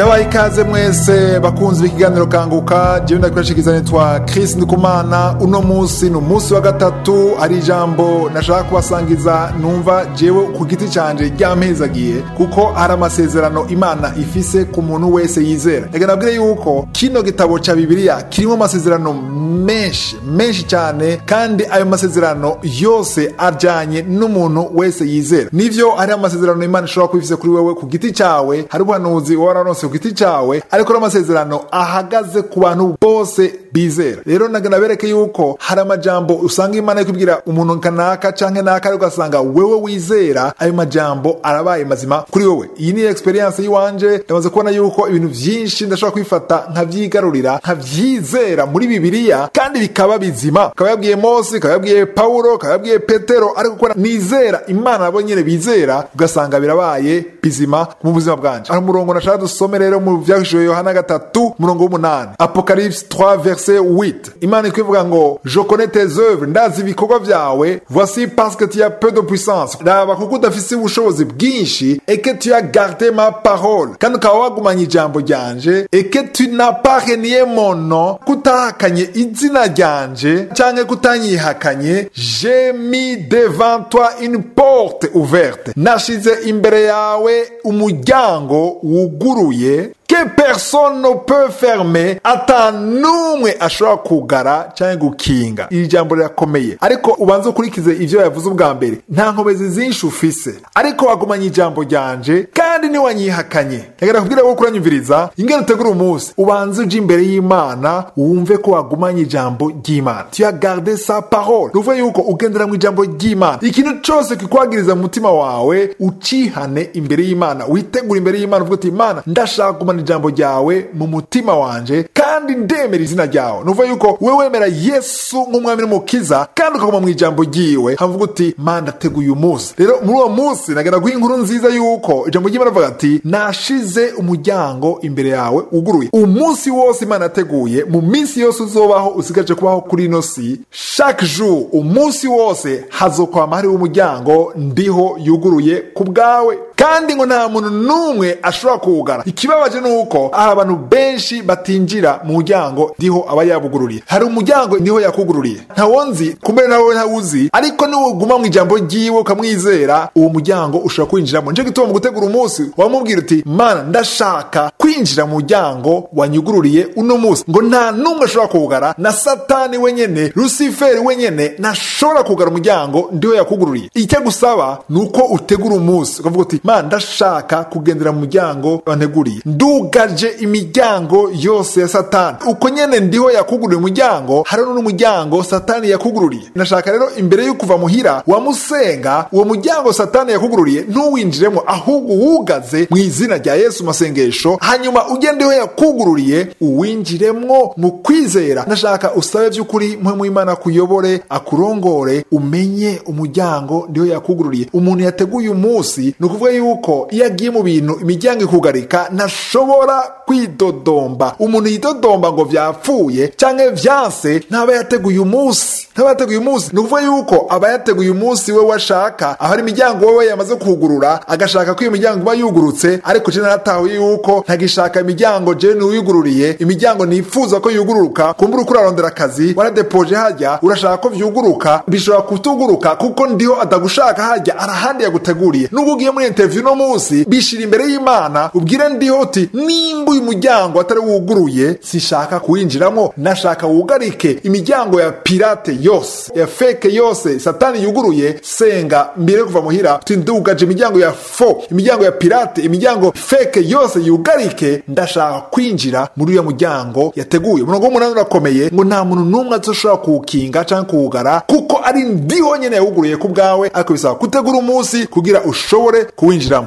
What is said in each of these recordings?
ndabaha ikaze mwese bakunzi b'ikiganiro kanguka jewe ndakwashikiriza nitwa Chris Ndikumana uno munsi ni umunsi wa gatatu hari ijambo nashaka kubasangiza numva jewe ku giti canje ryampezagiye kuko hari amasezerano imana ifise ku muntu wese yizera reka nabwire yuko kino gitabo ca bibiliya kirimo amasezerano menshi menshi cyane kandi ayo masezerano yose ajanye n'umuntu wese yizera nivyo hari amasezerano imana ishobora kuba ifise kuri wewe ku giti cawe hari ubuhanuzi wowe wararonse ku giti cawe ariko n'amasezerano ahagaze ku bantu bose bizera rero nagana bereke yuko hari amajambo usanga imana ikubwira umuntu kanaka canke naka ariko ugasanga wewe wizera ayo majambo arabaye mazima kuri wewe iyi ni experience yiwanje ndamaze kubona yuko ibintu vyinshi ndashobora kwifata nkavyigarurira nkavyizera muri bibiliya kandi bikaba bizima akaba yabwiye mose akaba yabwiye pawulo akaba yabwiye petero ariko kubona nizera imana nabo nyene bizera ugasanga birabaye bizima mu buzima bwanje hari umurongo nashaka dusome rero mu vyahishuriwe yohana gatatu umurongo w'umunani apocalypse 3 verset 8 imana ikwivuga ngo je connais tes œuvres ndazi ibikorwa vyawe voici parce que tu as peu de puissance raba kuko udafise ubushobozi bwinshi et que tu as gardé ma parole kandi ukaba wagumanye ijambo ryanje et que tu n'as pas renié mon nom kutahakanye izina ryanje canke kutanyihakanye j'ai mis devant toi une porte ouverte nashize imbere yawe umuryango wuguruye que personne ne peut fermer ata n'umwe ashobora kugara cyangwa gukinga iri jambo rirakomeye ariko ubanza ukurikize ivyo yavuze ubwa mbere nta nkomezi zinshi ufise ariko wagumanye ijambo ryanje kandi niwanyihakanye reka kubwira wo kuranyumviriza ingene utegura umunsi ubanze uje imbere y'imana wumve ko wagumanye ijambo ry'imana tu as gardé sa parole nuvuga yuko ugendera mu ijambo ry'imana ikintu cose kikwagiriza mu mutima wawe ucihane imbere y'imana witegura imbere y'imana uvuga uti imana ndashaka kugumana ijambo ryawe mu mutima wanje kandi ndemera izina ryawe nuvuga yuko we wemera yesu nk'umwami n'umukiza kandi ukaguma mu ijambo ryiwe havuga uti mana ndateguye umunsi rero muri uwo munsi nagenda guha inkuru nziza yuko ijambo ry'imana avuga ati nashize umuryango imbere yawe uguruye umunsi wose imana yateguye mu minsi yose uzobaho usigaje kubaho kuri ino si chaque jour umunsi wose hazokwama hariho umuryango ndiho yuguruye ku bwawe kandi ngo nta muntu n'umwe ashobora kuwugara ikibabaje ni uko hari abantu benshi batinjira mu muryango ndiho aba yabugururiye hari umuryango niho yakugururiye ntawonzi kumbe nawe ntawuzi ariko niwuguma mu ijambo ryiwe ukamwizera uwo muryango ushobora kwinjiramo nico gituma mu gutegura umunsi wamubwira uti mana ndashaka kwinjira mu muryango wanyugururiye uno munsi ngo nta n'umwe ashobora kuwugara na satani wenyene rusiferi wenyene ntashobora kugara umuryango ndiho yakugururiye icyo gusaba ni uko utegura umunsi ukavuga uti mana ndashaka kugendera mu muryango wanteguriye ndugaje imiryango yose ya satani uko nyene ndiho yakugururiye umuryango hariho n'umuryango satani yakugururiye nashaka rero imbere yo kuva muhira wamusenga uwo muryango satani yakugururiye ntuwinjiremo ahubwo uwugaze mu izina rya yesu masengesho hanyuma ugendeho yakugururiye uwinjiremwo mu kwizera nashaka usabe by'ukuri mwe mu imana kuyobore akurongore umenye umuryango ndiho yakugururiye umuntu yateguye umunsi ni ukuvuga yuko iyo agiye mu bintu imiryango ikugarika ntashobora kwidodomba umuntu yidodomba ngo vyapfuye canke vyanse ntaba yateguye umunsi ntaba yateguye umunsi ni ukuvuga yuko aba yateguye umunsi we washaka aho ari imiryango wewe yamaze kugurura agashaka ko iyo miryango iba yugurutse ariko je naratahuye yuko ntagishaka imiryango je niwiyugururiye imiryango nifuza ko yugururuka kumbura uko urarondera akazi waradepoje hajya urashaka ko vyuguruka bishobora kutuguruka kuko ndiho atagushaka hajya arahandi yaguteguriye nubwo ugiye muri interview no munsi bishira imbere y'imana ubwire ndiho uti nimba uyu muryango atari wuguruye sishaka kuwinjiramo nashaka wugarike imiryango ya pirate yose ya feke yose satani yuguruye senga mbere kuva muhira uti ndugaje imiryango ya fo imiryango ya pirate imiryango feke yose yugarike ndashaka kwinjira muri uyo muryango yateguye umurongo w'umunani urakomeye ngo nta muntu n'umwe azoshobora kuwukinga canke kuwugara kuko ari ndiho nyene yawuguruye ku bwawe ariko bisaba gutegura umunsi kugira ushobore kuwinjiramo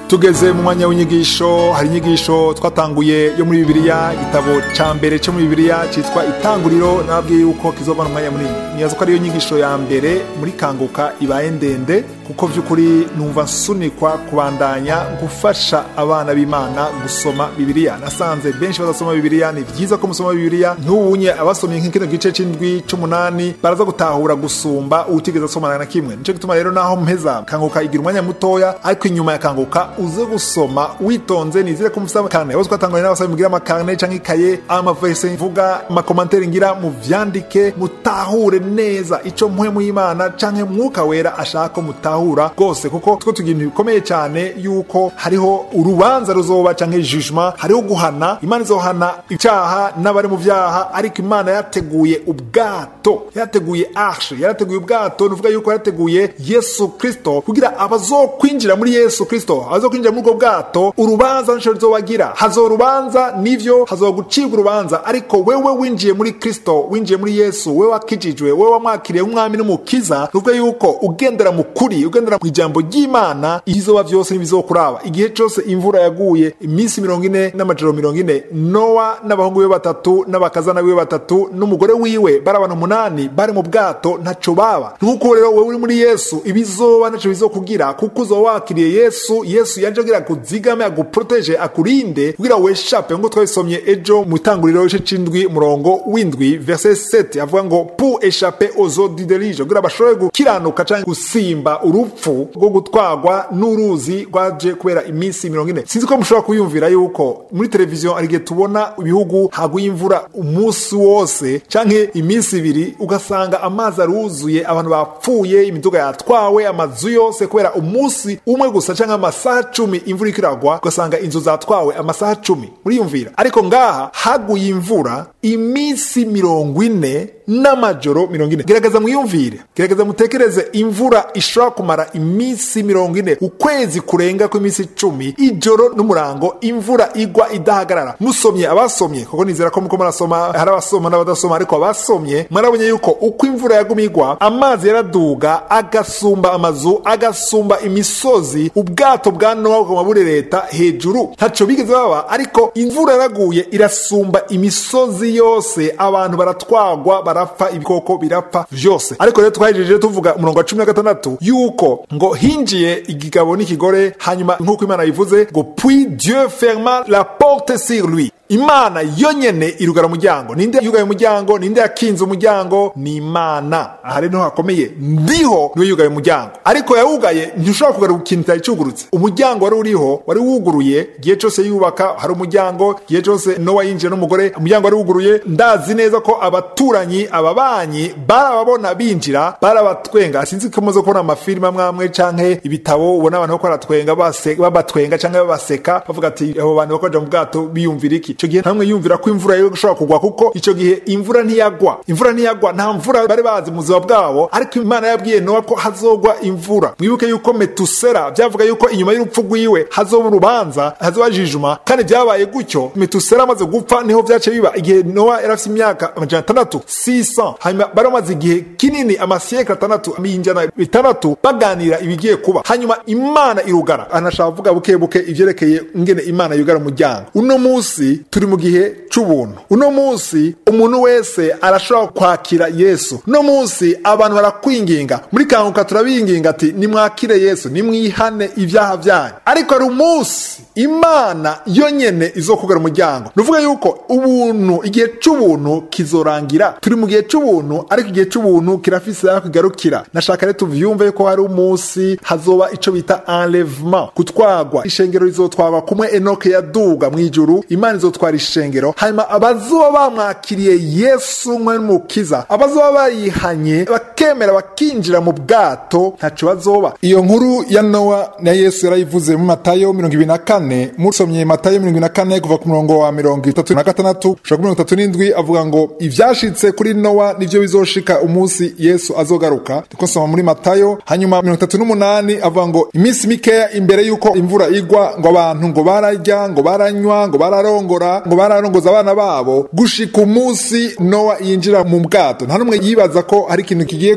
tugeze mu mwanya w'inyigisho hari inyigisho twatanguye yo muri bibiliya igitabo ca mbere cyo muri bibiliya citwa itanguriro nababwiye yuko kizovana umwanya munini nibaza ko ariyo nyigisho ya mbere muri kanguka ibaye ndende kuko vy'ukuri numva nsunikwa kubandanya gufasha abana b'imana gusoma bibiliya nasanze benshi badasoma bibiliya ni vyiza ko musoma bibiliya ntubunye abasomye nk'ikino gice c'indwi c'umunani baraza gutahura gusumba utigeze asomana na kimwe nico gituma rero naho mpeza kanguka igira umwanya mutoya ariko inyuma ya kanguka uze gusoma witonze nizire ko mufise amakane bose twatanganye n'abasaba mugira amakane canke ikaye amaverse mvuga amakomantere ngira muvyandike mutahure neza ico mpwemu y'imana canke mwuka wera ashaka ko mutahura rwose kuko two tugira ibintu bikomeye cyane yuko hariho urubanza ruzoba canke jugement hariho guhana imana izohana icaha n'abari mu vyaha ariko imana yateguye ubwato yateguye arshe yarateguye ubwato nuvuga yuko yarateguye yesu kristo kugira abazokwinjira muri yesu kristo abazokwinjira muri ubwo bwato urubanza nico rizobagira hazo urubanza nivyo hazoba gucibwa urubanza ariko wewe winjiye muri kristo winjiye muri yesu wewe wakijijwe wewe wamwakiriye umwami n'umukiza nuvuga yuko ugendera mu kuri ugendera mu ijambo ry'imana ibizoba vyose ntibizokuraba igihe cose imvura yaguye iminsi mirongo ine n'amajoro mirongo ine nowa n'abahungu biwe batatu n'abakazana biwe batatu n'umugore wiwe bari abantu umunani bari mu bwato ntaco baba nuko rero wewe uri muri yesu ibizoba ntaco bizokugira kuko uzoba wakiriye yesu yesu yaje kugira akuzigame aguproteje akurinde kugira weshape ngo twabisomye ejo mu itanguriro igice c'indwi umurongo w'indwi verse 7 avuga ngo pour échapper aux eaux du déluge kugira bashobore gukiranuka canke gusimba urupfu rwo gutwagwa n'uruzi rwaje kubera iminsi mirongo ine sinzi ko mushobora kuyumvira yuko muri televiziyo hari igihe tubona ibihugu haguye imvura umunsi wose canke iminsi ibiri ugasanga amazi aruzuye abantu bapfuye imiduga yatwawe amazu yose kubera umunsi umwe gusa canke amasaha cumi imvura iriko iragwa ugasanga inzu zatwawe amasaha cumi muriyumvira ariko ngaha haguye imvura iminsi mirongo ine n'amajoro mirongo ine gerageza mwiyumvire gerageza mutekereze imvura ishobora kumara iminsi mirongo ine ukwezi kurenga kw'iminsi icumi ijoro n'umurango imvura igwa idahagarara musomye abasomye kuko nizera ko muko murasoma hari abasoma n'abadasoma ariko abasomye mwarabonye yuko uko imvura yaguma igwa amazi yaraduga agasumba amazu agasumba imisozi ubwato bwa nowa bukaba buri leta hejuru ntaco bigeze baba ariko imvura yaraguye irasumba imisozi yose abantu baratwagwa barapfa ibikoko birapfa vyose ariko rero twahejeje tuvuga umurongo wa cumi na gatandatu yuko ngo hinjiye igigabo n'ikigore hanyuma nk'uko imana yivuze ngo puis dieu ferma la porte sur lui imana yonyene irugara umuryango ninde yugaye umuryango ninde yakinze umuryango ni imana aha rero hakomeye ndiho niwe yugaye umuryango ariko yawugaye ntushobora kugaruka ikintu cyari cyugurutse umuryango wari uriho wari wuguruye igihe cyose yubaka hari umuryango igihe cyose nowa yinjiye n'umugore umuryango wari wuguruye ndazi neza ko abaturanyi ababanyi barababona binjira barabatwenga sinzi ko muze kubona amafilime amwe amwe canke ibitabo ubona abantu bako baratwenga babatwenga canke babaseka bavuga ati abo bantu bako baja mu bwato biyumvira iki ico gihe ntamwe yumvira ko imvura yo gushobora kugwa kuko ico gihe imvura ntiyagwa imvura ntiyagwa nta mvura bari bazi mu buzima bwabo ariko imana yabwiye nowa ko hazogwa imvura mwibuke yuko metusera byavuga yuko inyuma y'urupfu rwiwe hazoba urubanza hazoba jijuma kandi byabaye gutyo metusera amaze gupfa niho vyace biba igihe nowa yari afise imyaka amajana atandatu 600 hanyuma bari bamaze igihe kinini amasiyekle atandatu injana bitandatu baganira ibigiye kuba hanyuma imana irugara anashaka kuvuga buke buke ivyerekeye ingene imana yugara umuryango uno musi turi mu gihe c'ubuntu uno munsi umuntu wese arashobora kwakira yesu uno munsi abantu barakwinginga muri kanguka turabinginga ati nimwakire yesu nimwihane ibyaha byanyu ariko hari umunsi imana yonyene izokugara umuryango nuvuga yuko ubuntu igihe c'ubuntu kizorangira turi mu gihe c'ubuntu ariko igihe c'ubuntu kirafise aho kigarukira nashaka rero tuvyumve yuko hari umunsi hazoba ico bita enlèvement gutwagwa ishengero rizotwagwa kumwe enoke yaduga mw'ijuru imana izotwara ishengero hanyuma abazoba bamwakiriye yesu nkwe n'umukiza abazoba bayihanye bakemera bakinjira mu bwato ntaco bazoba iyo nkuru ya nowa na yesu yarayivuze mu matayo mirongo ibiri na kane musomye matayo mirongo ibiri na kane kuva ku murongo wa mirongo itatu na gatandatu ushaka kuri mirongo itatu n'indwi avuga ngo ivyashitse kuri nowa nivyo bizoshika umunsi yesu azogaruka tuko soma muri matayo hanyuma mirongo itatu n'umunani avuga ngo iminsi mikeya imbere y'uko imvura igwa ngo abantu ngo bararya ngo baranywa ngo bararongora ngo bararongoza abana babo gushika umunsi nowa yinjira mu bwato nta n'umwe yibaza ko hari ikintu kigiye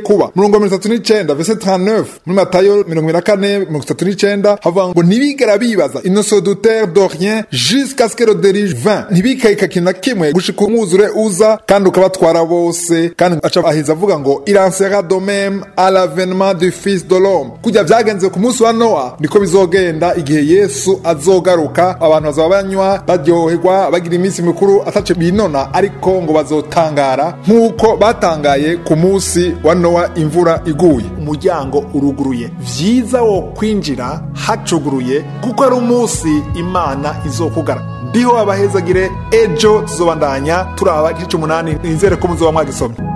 kuba murongo mirongo itatu n'icenda verse 39 muri matayo mirongo ibiri na kane mirongo itatu n'icenda havuga ngo ntibigera bibaza ils ne se doutèrent de rien jusqu'à ce que le déluge vint ntibikayika kintu na kimwe gushika umwuzure uza kandi ukabatwara bose kandi aca aheza avuga ngo il en sera de même à l'avènement du fils de l'homme kujya vyagenze ku munsi wa nowa niko bizogenda igihe yesu azogaruka abantu bazaba banywa baryoherwa bagira iminsi mikuru ataco binona ariko ngo bazotangara nk'uko batangaye ku munsi wa nowa imvura iguye umuryango uruguruye vyiza wo kwinjira hacuguruye kuko ari umunsi imana izokugara ndiho abahezagire ejo tuzobandanya turaba igice umunani nizere ko muzoba mwagisomye